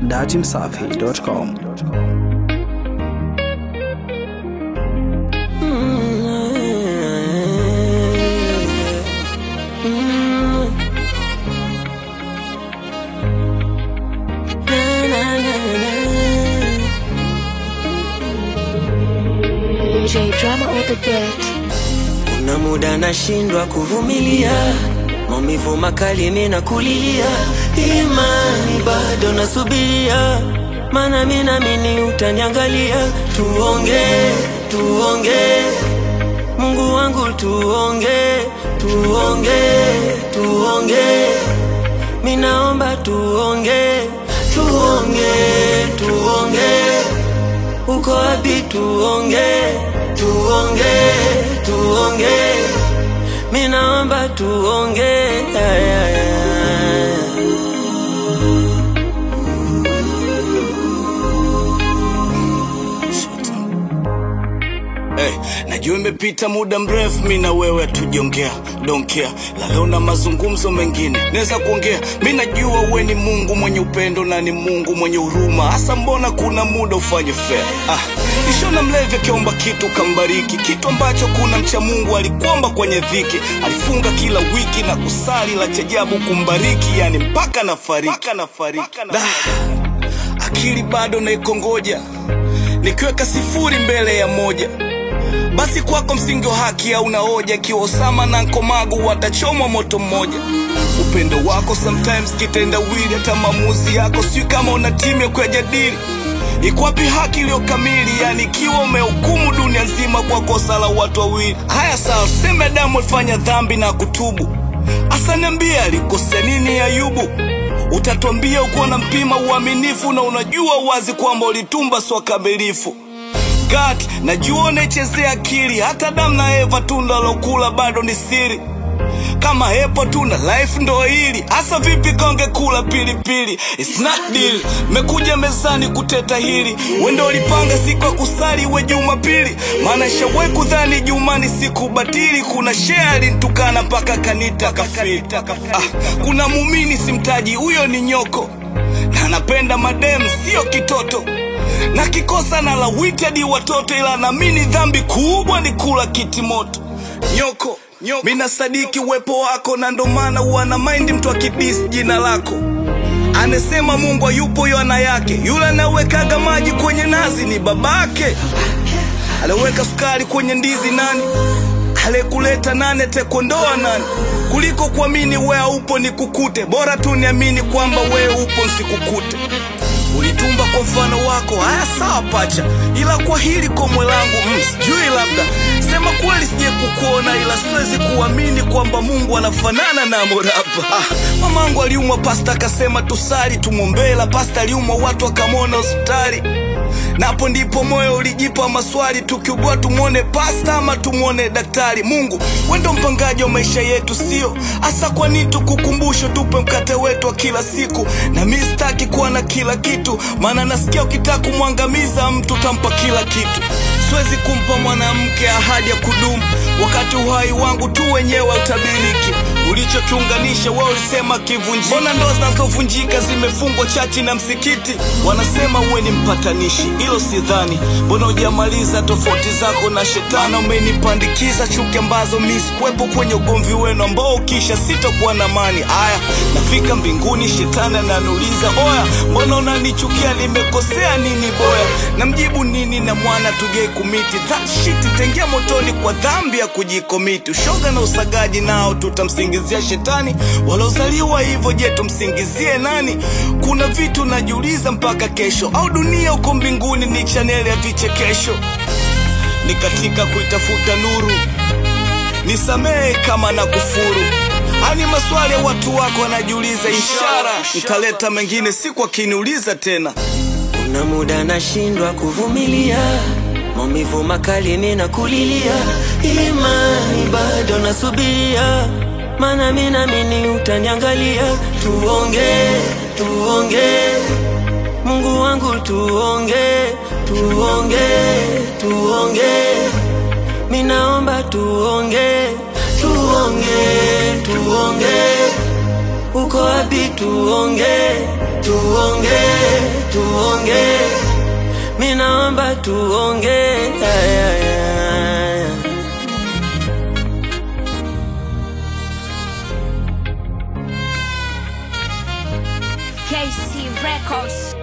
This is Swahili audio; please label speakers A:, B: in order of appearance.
A: datimsafi.com.
B: J drama on the deck.
C: Kuna muda nashindwa kuvumilia maumivu makali, mina kulilia, imani bado nasubiria, mana mina mini utaniangalia. Tuonge, tuonge, Mungu wangu, tuonge, tuonge, tuonge, minaomba tuonge, tuonge, tuonge uko wapi? Tuonge, tuonge, tuonge, mi naomba tuonge. Ay, ay, ay.
D: Hey, najua imepita muda mrefu mi na wewe hatujongea donkea la leo na mazungumzo mengine naweza kuongea mi najua we ni mungu mwenye upendo na ni mungu mwenye huruma hasa mbona kuna muda ufanye fair ah, ishona mlevi akiomba kitu kambariki kitu ambacho kuna mcha mungu alikuomba kwenye dhiki alifunga kila wiki na kusali la chajabu kumbariki yani mpaka na fariki Da, akili bado naikongoja nikiweka sifuri mbele ya moja basi kwako msingi wa haki hauna hoja ikiwa Osama na Nkomagu watachomwa moto mmoja. Upendo wako sometimes kitendawili, hata maamuzi yako sijui kama una timu ya kuyajadili. Iko wapi haki iliyo kamili? Yani ikiwa umehukumu dunia nzima kwa kosa la watu wawili. Haya sawa, sema Adamu alifanya dhambi na kutubu, asa niambie alikosea nini Ayubu? Utatuambia uko na mpima uaminifu na unajua wazi kwamba ulitumba sio kamilifu. God, najua unaichezea akili, hata Adamu na Eva tunda lokula bado ni siri. Kama hepo tunda life ndo hili hasa, vipi konge kula pilipili? It's not deal. Mekuja mezani kuteta hili, wendo ulipanga siku ya kusali we Jumapili, maana shawe kudhani Juma ni siku batili. Kuna shea alinitukana mpaka kanita kafiri. Ah, kuna mumini simtaji, huyo ni nyoko na napenda madem, sio kitoto na kikosa na lawiti hadi watoto, ila namini dhambi kubwa ni kula kiti moto. Nyoko, nyoko. Mina sadiki uwepo wako na ndo maana wana maindi mtu akidis jina lako anasema Mungu hayupo yana yake, yule anawekaga maji kwenye nazi ni babake, aliweka sukari kwenye ndizi nani aliyekuleta nani atakuondoa nani kuliko kuamini wewe haupo nikukute bora tu niamini kwamba wewe upo nsikukute ulitumba kwa mfano wako haya sawa pacha ila kwa hili komwe langu mm, sijui labda sema kweli sije kukuona ila siwezi kuamini kwamba mungu anafanana na morapa ah, mamangu aliumwa pasta akasema tusali tumwombee la pasta aliumwa watu wakamwona hospitali napo ndipo moyo ulijipa maswali, tukiugua tumwone pasta ama tumwone daktari. Mungu wendo mpangaji wa maisha yetu, sio hasa. Kwa nini tukukumbusho, tupe mkate wetu wa kila siku? Na mi sitaki kuwa na kila kitu, maana nasikia ukitaka kumwangamiza mtu tampa kila kitu. Siwezi kumpa mwanamke ahadi ya kudumu, wakati uhai wangu tu wenyewe utabiriki. Ulichokiunganisha wewe ulisema kivunjike. Mbona ndoa zinazovunjika zimefungwa chachi na msikiti? Wanasema uwe ni mpatanishi, hilo sidhani. Mbona hujamaliza tofauti zako na shetani? Umenipandikiza chuki ambazo mi sikuwepo kwenye ugomvi wenu ambao ukisha sitakuwa na amani. Aya, nafika mbinguni, shetani ananiuliza oya, mbona unanichukia? Nimekosea nini boya? Namjibu nini na mwana tugei kumiti that shit itaingia motoni kwa dhambi ya kujikomiti. Ushoga na usagaji nao tutamsingizia shetani, walozaliwa hivyo, je, tumsingizie nani? Kuna vitu najiuliza mpaka kesho, au dunia uko mbinguni ni chaneli ya vichekesho? Ni katika kuitafuta nuru, nisamehe kama na kufuru. Ani maswali ya watu wako wanajiuliza, ishara nitaleta mengine siku akiniuliza tena.
C: Kuna muda nashindwa kuvumilia maumivu makali, mina kulilia, imani bado nasubiria, mana mina mini utaniangalia. Tuonge, tuonge, Mungu wangu, tuonge, tuonge, tuonge, minaomba tuonge, tuonge, tuonge, uko wapi? Tuonge, tuonge tuongee Aya, aya.
B: KC Records.